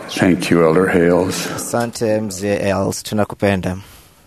Thank you, Elder Hales. Asante mzee Els, tunakupenda.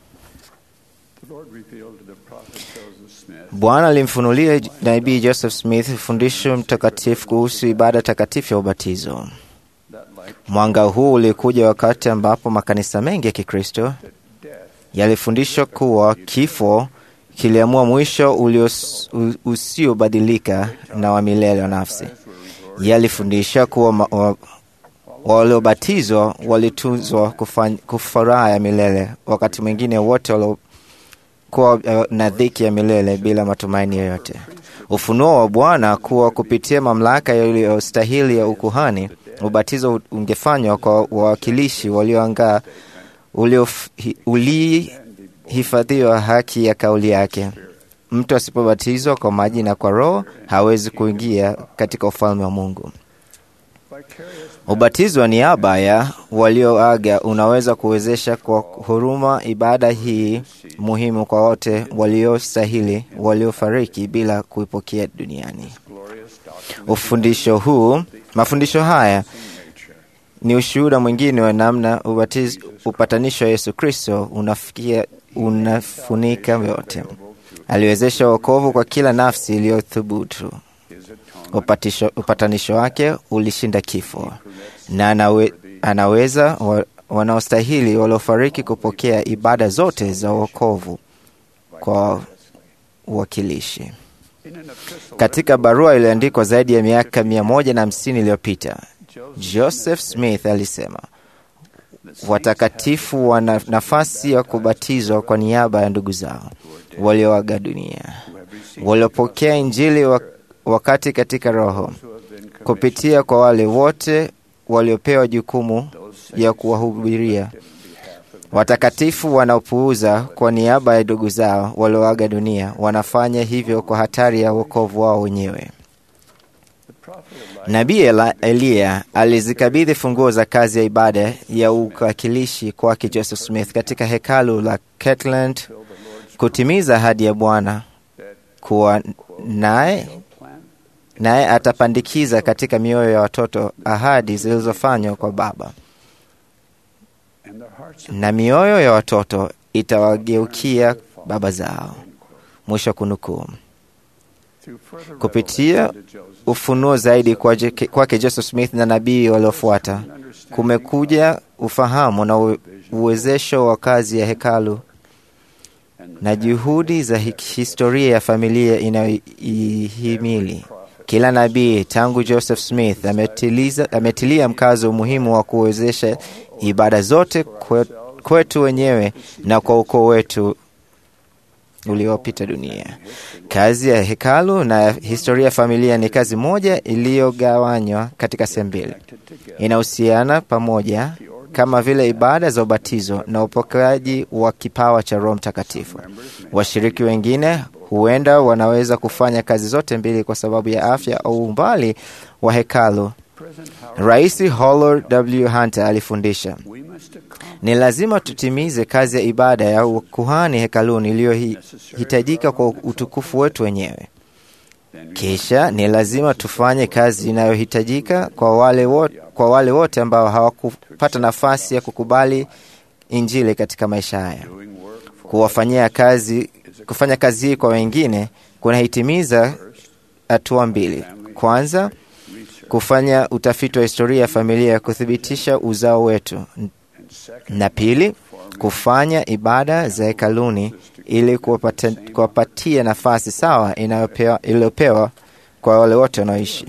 The Lord revealed to the prophet Joseph Smith Bwana alimfunulia nabii Joseph Smith fundisho mtakatifu kuhusu ibada takatifu ya ubatizo. that like Mwanga huu ulikuja wakati ambapo makanisa mengi ya Kikristo yalifundishwa kuwa kifo kiliamua mwisho ulios- u- usiobadilika na wa milele wa nafsi. Yalifundisha kuwa ma- wa- waliobatizwa walitunzwa kufany- kufuraha ya milele, wakati mwingine wote waliokuwa eh, na dhiki ya milele bila matumaini yoyote. Ufunuo wa Bwana kuwa kupitia mamlaka iliyostahili ya ukuhani, ubatizo ungefanywa kwa wawakilishi walioangaa uliof- ulihifadhiwa haki ya kauli yake. Mtu asipobatizwa kwa maji na kwa Roho hawezi kuingia katika ufalme wa Mungu. Ubatizo wa niaba ya walioaga unaweza kuwezesha kwa huruma ibada hii muhimu kwa wote waliostahili waliofariki bila kuipokea duniani. Ufundisho huu, mafundisho haya ni ushuhuda mwingine wa namna ubatiz, upatanisho wa Yesu Kristo unafikia unafunika yote. Aliwezesha wokovu kwa kila nafsi iliyothubutu. Upatisho, upatanisho wake ulishinda kifo na anawe, anaweza wa, wanaostahili waliofariki kupokea ibada zote za wokovu kwa uwakilishi. Katika barua iliyoandikwa zaidi ya miaka mia moja na hamsini iliyopita Joseph Smith alisema watakatifu wana nafasi ya kubatizwa kwa niaba ya ndugu zao walioaga dunia, waliopokea Injili wa- wakati katika Roho, kupitia kwa wale wote waliopewa jukumu ya kuwahubiria. Watakatifu wanaopuuza kwa niaba ya ndugu zao walioaga dunia wanafanya hivyo kwa hatari ya wokovu wao wenyewe. Nabii Ela- Eliya alizikabidhi funguo za kazi ya ibada ya uwakilishi kwake Joseph Smith katika hekalu la Kirtland kutimiza ahadi ya Bwana kuwa naye naye atapandikiza katika mioyo ya watoto ahadi zilizofanywa kwa Baba, and their hearts na mioyo ya watoto itawageukia baba zao. Mwisho wa kunukuu. through further Kupitia revelation to Joseph ufunuo zaidi kwaje- kwake Joseph Smith na nabii waliofuata, kumekuja ufahamu na u- uwezesho wa kazi ya hekalu na juhudi za hi- historia ya familia inayoihimili. Kila nabii tangu Joseph Smith ametiliza, ametilia mkazo umuhimu wa kuwezesha ibada zote kwe- kwetu wenyewe na kwa ukoo wetu uliopita dunia. Kazi ya hekalu na historia ya familia ni kazi moja iliyogawanywa katika sehemu mbili, inahusiana pamoja kama vile ibada za ubatizo na upokeaji wa kipawa cha Roho Mtakatifu. Washiriki wengine huenda wanaweza kufanya kazi zote mbili kwa sababu ya afya au umbali wa hekalu. Rais Howard W. Hunter alifundisha we must accomplish ni lazima tutimize kazi ya ibada ya ukuhani hekaluni iliyohitajika kwa utukufu wetu wenyewe. Kisha ni lazima tufanye kazi inayohitajika kwa wale wote, kwa wale wote ambao hawakupata nafasi ya kukubali Injili katika maisha haya. doing work for Kuwafanyia kazi, kufanya kazi hii kwa wengine kunahitimiza hatua mbili. Kwanza, kufanya utafiti wa historia ya familia ya kuthibitisha uzao wetu, na pili, kufanya ibada za hekaluni ili kuwapata- kuwapatia nafasi sawa inayopewa- iliyopewa kwa wale wote wanaoishi.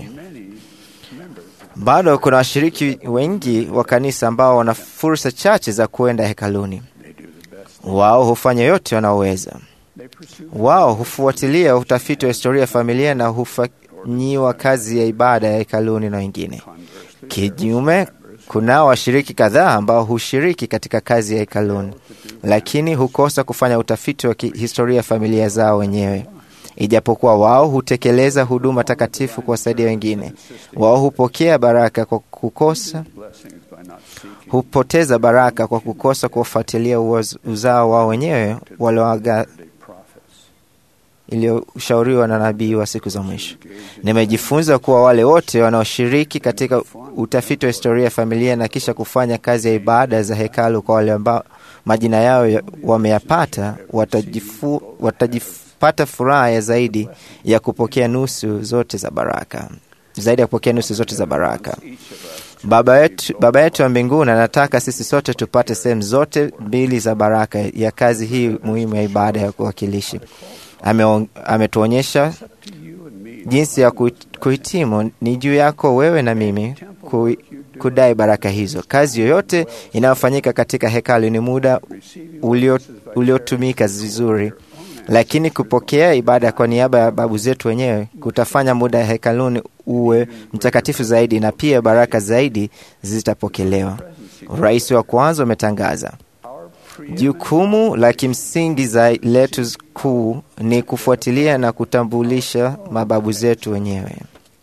Bado kuna washiriki wengi wa kanisa ambao wana fursa chache za kuenda hekaluni. Wao hufanya yote wanaoweza. Wao hufuatilia utafiti wa historia ya familia na hufanyiwa kazi ya ibada ya hekaluni na wengine. Kinyume, kunao washiriki kadhaa ambao hushiriki katika kazi ya hekaluni, lakini hukosa kufanya utafiti wa historia ya familia zao wenyewe. Ijapokuwa wao hutekeleza huduma takatifu kuwasaidia wengine, wao hupokea baraka kwa kukosa blessings by not seeking hupoteza baraka kwa kukosa kuwafuatilia uoz- uzao wao wenyewe walioaga prophets. iliyoshauriwa na nabii wa siku za mwisho. Nimejifunza kuwa wale wote wanaoshiriki katika utafiti wa historia ya familia na kisha kufanya kazi ya ibada za hekalu kwa wale ambao majina yao ya- wameyapata watajifu, watajipata furaha ya zaidi ya kupokea nusu zote za baraka, zaidi ya kupokea nusu zote za baraka. Baba yetu, Baba yetu wa mbinguni anataka sisi sote tupate sehemu zote mbili za baraka ya kazi hii muhimu ya ibada ya kuwakilishi. Ame, ametuonyesha jinsi ya kuhit- kuhitimu. Ni juu yako wewe na mimi ku, kudai baraka hizo. Kazi yoyote inayofanyika katika hekalu ni muda ulio- uliotumika vizuri, lakini kupokea ibada kwa niaba ya babu zetu wenyewe kutafanya muda ya hekaluni uwe mtakatifu zaidi, na pia baraka zaidi zitapokelewa. Rais wa kwanza umetangaza jukumu la kimsingi za letu kuu ni kufuatilia na kutambulisha mababu zetu wenyewe.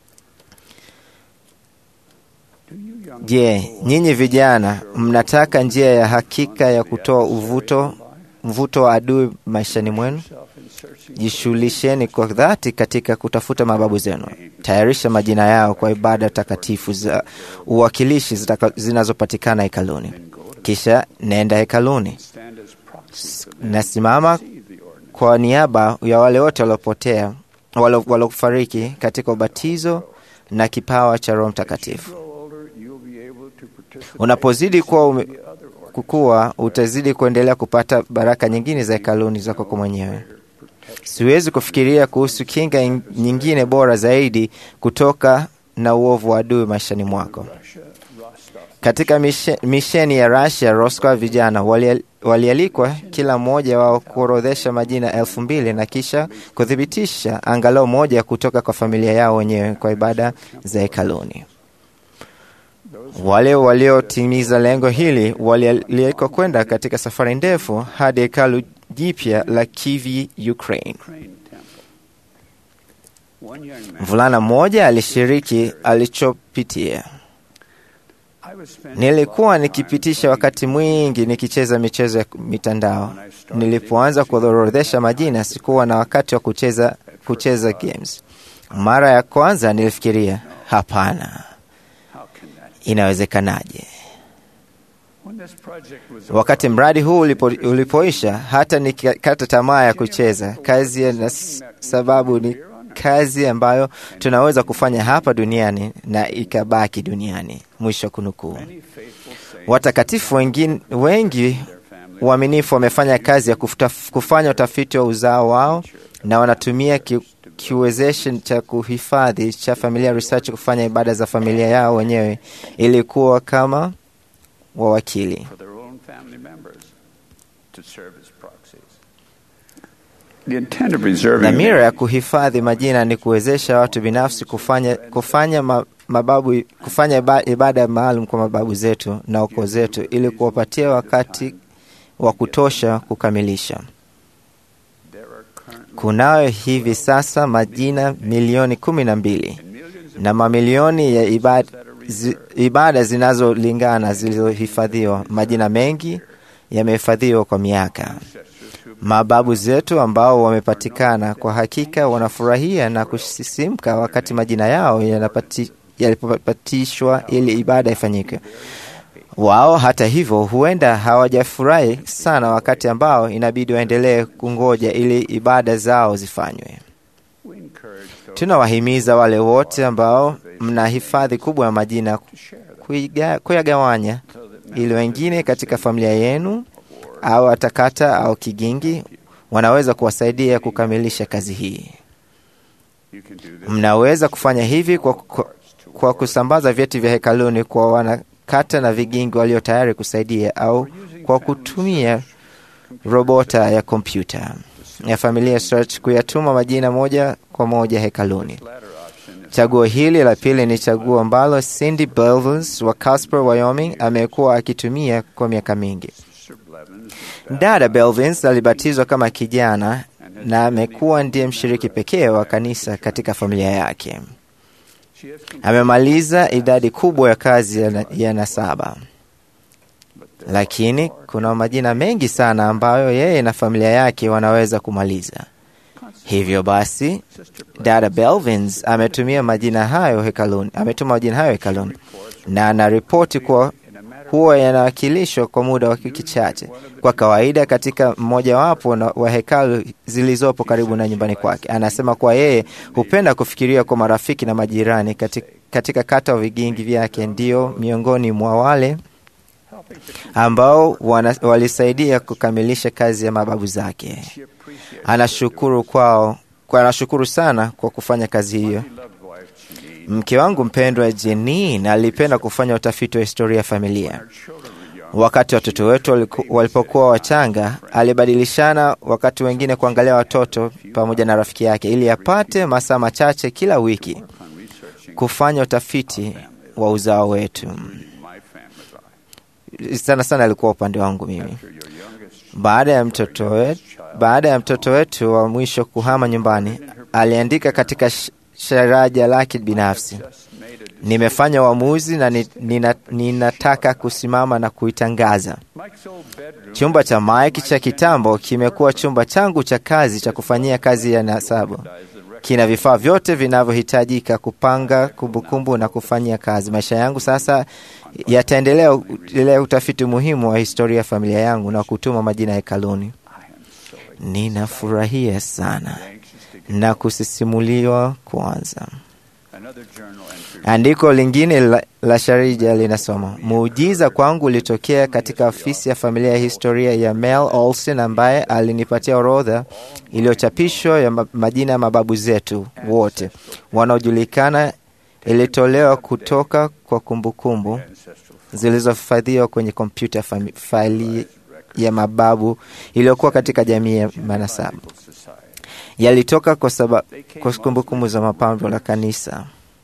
Je, nyinyi vijana mnataka njia ya hakika ya kutoa uvuto mvuto wa adui maishani mwenu? Jishughulisheni kwa dhati katika kutafuta mababu zenu. Tayarisha majina yao kwa ibada takatifu za uwakilishi zitaka- zinazopatikana hekaluni. Kisha nenda hekaluni, nasimama kwa niaba ya wale wote waliopotea, walo- waliofariki katika ubatizo na kipawa cha Roho Mtakatifu. Unapozidi kuwa ume, kukua, utazidi kuendelea kupata baraka nyingine za hekaluni zako kwa mwenyewe. Siwezi kufikiria kuhusu kinga in- nyingine bora zaidi kutoka na uovu wa adui maishani mwako. Katika mishe- misheni ya Russia, Roscoe, vijana wali- walialikwa kila mmoja wao kuorodhesha majina elfu mbili na kisha kuthibitisha angalau moja kutoka kwa familia yao wenyewe kwa ibada za hekaluni. Wale waliotimiza lengo hili walialikwa kwenda katika safari ndefu hadi hekalu jipya la Kiev, Ukraine. Mvulana mmoja alishiriki alichopitia. Nilikuwa nikipitisha wakati mwingi nikicheza michezo ya mitandao. Nilipoanza kuorodhesha majina, sikuwa na wakati wa kucheza, kucheza games. Mara ya kwanza nilifikiria, hapana, inawezekanaje? Wakati mradi huu ulipo, ulipoisha, hata nikakata tamaa ya kucheza kazi ya, na s- sababu ni kazi ambayo tunaweza kufanya hapa duniani na ikabaki duniani. Mwisho wa kunukuu. Watakatifu wengine, wengi waaminifu wamefanya kazi ya kufuta, kufanya utafiti wa uzao wao na wanatumia ki, kiwezeshi cha kuhifadhi cha Familia Research kufanya ibada za familia yao wenyewe ili kuwa kama wawakili. for their own family members to serve as proxies. The intent of reserving Dhamira ya kuhifadhi majina ni kuwezesha watu binafsi kufanya, kufanya ma, mababu, kufanya iba- ibada maalum kwa mababu zetu na ukoo zetu ili kuwapatia wakati wa kutosha kukamilisha. there are currently Kunayo hivi sasa majina milioni kumi na mbili na mamilioni ya ibada, zi, ibada zinazolingana zilizohifadhiwa. Majina mengi yamehifadhiwa kwa miaka. Mababu zetu ambao wamepatikana kwa hakika wanafurahia na kusisimka wakati majina yao yanapati- yalipopatishwa ili ibada ifanyike. Wao hata hivyo, huenda hawajafurahi sana wakati ambao inabidi waendelee kungoja ili ibada zao zifanywe. we encourage those Tunawahimiza wale wote ambao mna hifadhi kubwa ya majina kuiga- kuyagawanya ili wengine katika familia yenu au atakata au kigingi wanaweza kuwasaidia kukamilisha kazi hii. you can do this Mnaweza kufanya hivi kwa, kwa, kwa kusambaza vyeti vya hekaluni kwa wanakata na vigingi walio tayari kusaidia au kwa kutumia robota ya kompyuta ya Familia Search kuyatuma majina moja kwa moja hekaluni. latter option is Chaguo hili la pili ni chaguo ambalo Cindy Belvins wa Casper, Wyoming amekuwa akitumia kwa miaka mingi. Sir Blevins Dada Belvins alibatizwa kama kijana na amekuwa ndiye mshiriki pekee wa kanisa katika familia yake. she has completed Amemaliza idadi kubwa ya kazi ya, na, ya nasaba, lakini kuna majina mengi sana ambayo yeye na familia yake wanaweza kumaliza. Hivyo basi, dada Belvins ametumia majina hayo hekaluni, ametuma majina hayo hekaluni na anaripoti kuwa huwa yanawakilishwa kwa muda wa wiki chache, kwa kawaida katika mmojawapo wa hekalu zilizopo karibu na nyumbani kwake. Anasema kuwa yeye hupenda kufikiria kwa marafiki na majirani katika, katika kata wa vigingi vyake, ndio miongoni mwa wale ambao wana, walisaidia kukamilisha kazi ya mababu zake. Anashukuru kwao, kwa anashukuru sana kwa kufanya kazi hiyo. Mke wangu mpendwa Jenin alipenda kufanya utafiti wa historia ya familia. Wakati watoto wetu walipokuwa wachanga, alibadilishana wakati wengine kuangalia watoto pamoja na rafiki yake, ili apate masaa machache kila wiki kufanya utafiti wa uzao wetu. Sana sana alikuwa upande wangu mimi. Baada ya mtoto wetu, baada ya mtoto wetu wa mwisho kuhama nyumbani, aliandika katika sharaja lake binafsi, nimefanya uamuzi na nina, ninataka kusimama na kuitangaza. Chumba cha Mike cha kitambo kimekuwa chumba changu cha kazi cha kufanyia kazi ya nasabu. Kina vifaa vyote vinavyohitajika kupanga kumbukumbu na kufanyia kazi. Maisha yangu sasa yataendelea utafiti muhimu wa historia ya familia yangu na kutuma majina hekaluni. Ninafurahia sana na kusisimuliwa kwanza. Andiko lingine la, la Sharija linasoma muujiza kwangu ulitokea katika ofisi ya familia ya historia ya Mel Olson, ambaye alinipatia orodha iliyochapishwa ya majina ya mababu zetu wote wanaojulikana. Ilitolewa kutoka kwa kumbukumbu zilizohifadhiwa kwenye kompyuta faili ya mababu iliyokuwa katika jamii ya manasabu yalitoka kwa sababu kwa kumbukumbu za mapambo la kanisa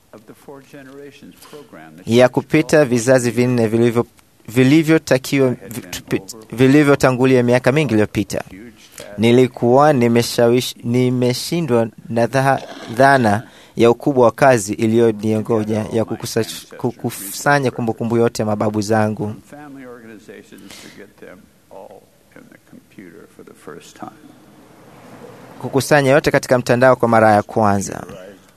ya kupita vizazi vinne vilivyo vilivyotakiwa vilivyotangulia miaka mingi iliyopita. Nilikuwa nimeshindwa na dhana ya ukubwa wa kazi iliyoniongoja ya kukusanya kumbukumbu yote ya mababu zangu kukusanya yote katika mtandao kwa mara ya kwanza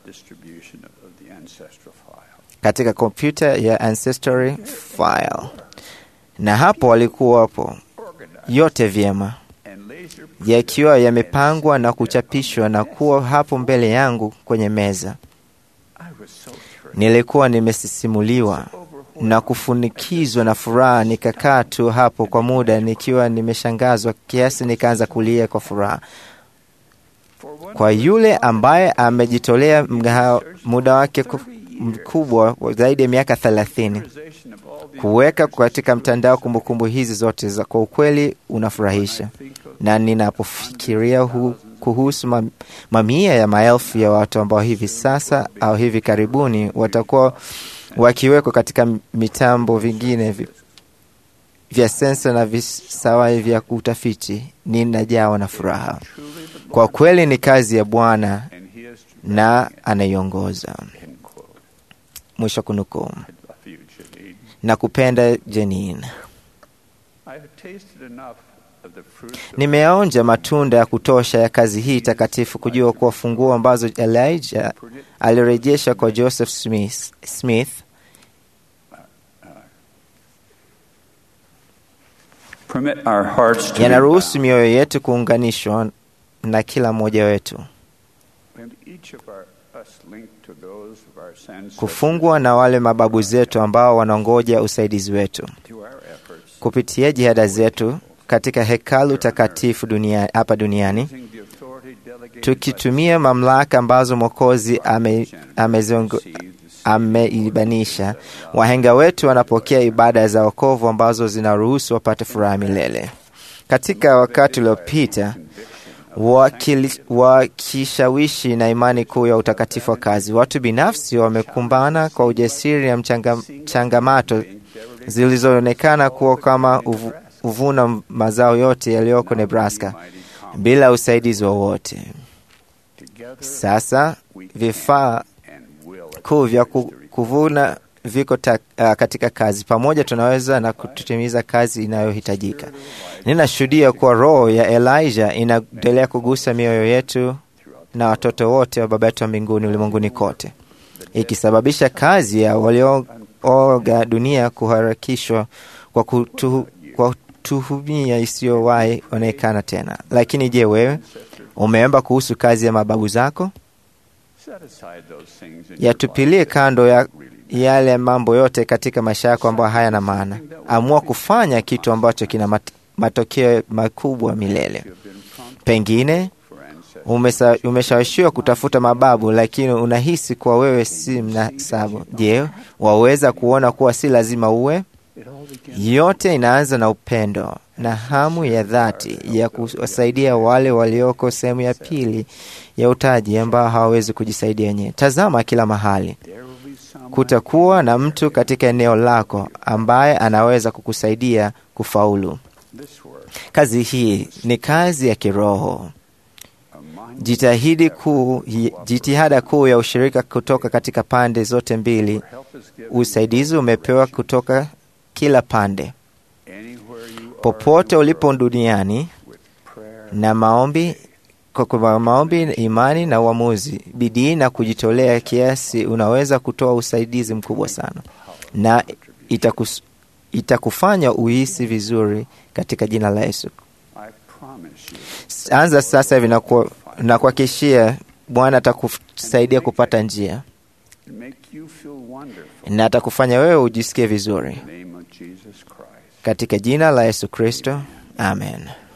katika kompyuta ya Ancestry File, na hapo walikuwapo yote vyema, yakiwa yamepangwa na kuchapishwa na kuwa hapo mbele yangu kwenye meza. Nilikuwa nimesisimuliwa na kufunikizwa na furaha, nikakaa tu hapo kwa muda nikiwa nimeshangazwa kiasi nikaanza kulia kwa furaha kwa yule ambaye amejitolea muda wake mkubwa zaidi ya miaka thelathini kuweka katika mtandao kumbukumbu hizi zote za kwa ukweli unafurahisha, na ninapofikiria hu, kuhusu mamia ya maelfu ya watu ambao hivi sasa au hivi karibuni watakuwa wakiwekwa katika mitambo vingine vya sensa na visawai vya utafiti, ninajawa na furaha. Kwa kweli ni kazi ya Bwana na anaiongoza. Mwisho kunukuu. Na kupenda Jenin, nimeonja matunda ya kutosha ya kazi hii takatifu kujua kuwa funguo ambazo Elijah alirejesha kwa Joseph Smith, Smith yanaruhusu mioyo yetu kuunganishwa na kila mmoja wetu kufungwa na wale mababu zetu ambao wanangoja usaidizi wetu kupitia jihada zetu katika hekalu takatifu dunia, hapa duniani tukitumia mamlaka ambazo Mwokozi ameibanisha. Ame wahenga wetu wanapokea ibada za wokovu ambazo zinaruhusu wapate furaha milele. Katika wakati uliopita wakishawishi na imani kuu ya utakatifu wa kazi, watu binafsi wamekumbana kwa ujasiri na mchanga, changamato zilizoonekana kuwa kama uvu, uvuna mazao yote yaliyoko Nebraska bila usaidizi wowote. Sasa vifaa kuu vya kuvuna viko ta, uh, katika kazi pamoja, tunaweza na kutimiza kazi inayohitajika. Ninashuhudia kuwa roho ya Elijah inaendelea kugusa mioyo yetu na watoto wote wa Baba yetu wa mbinguni ulimwenguni kote, ikisababisha kazi ya waliooga dunia kuharakishwa kwa kutu, kwa tuhumia isiyowahi onekana tena. Lakini je, wewe umeomba kuhusu kazi ya mababu zako? Yatupilie kando ya yale mambo yote katika maisha yako ambayo hayana maana. Amua kufanya kitu ambacho kina mat matokeo makubwa milele. Pengine umeshawishiwa kutafuta mababu, lakini unahisi kuwa wewe si mnasabu. Je, waweza kuona kuwa si lazima uwe? Yote inaanza na upendo na hamu ya dhati ya kuwasaidia wale walioko sehemu ya pili ya utaji ambao hawawezi kujisaidia wenyewe. Tazama kila mahali, kutakuwa na mtu katika eneo lako ambaye anaweza kukusaidia kufaulu. Kazi hii ni kazi ya kiroho. Jitahidi kuu, jitihada kuu ya ushirika kutoka katika pande zote mbili. Usaidizi umepewa kutoka kila pande. Popote ulipo duniani, na maombi kwa maombi, imani na uamuzi, bidii na kujitolea kiasi, unaweza kutoa usaidizi mkubwa sana, na itakus, itakufanya uhisi vizuri katika jina la Yesu. Anza sasa hivi na kuhakikishia Bwana atakusaidia kupata njia na atakufanya wewe ujisikie vizuri katika jina la Yesu Kristo, amen.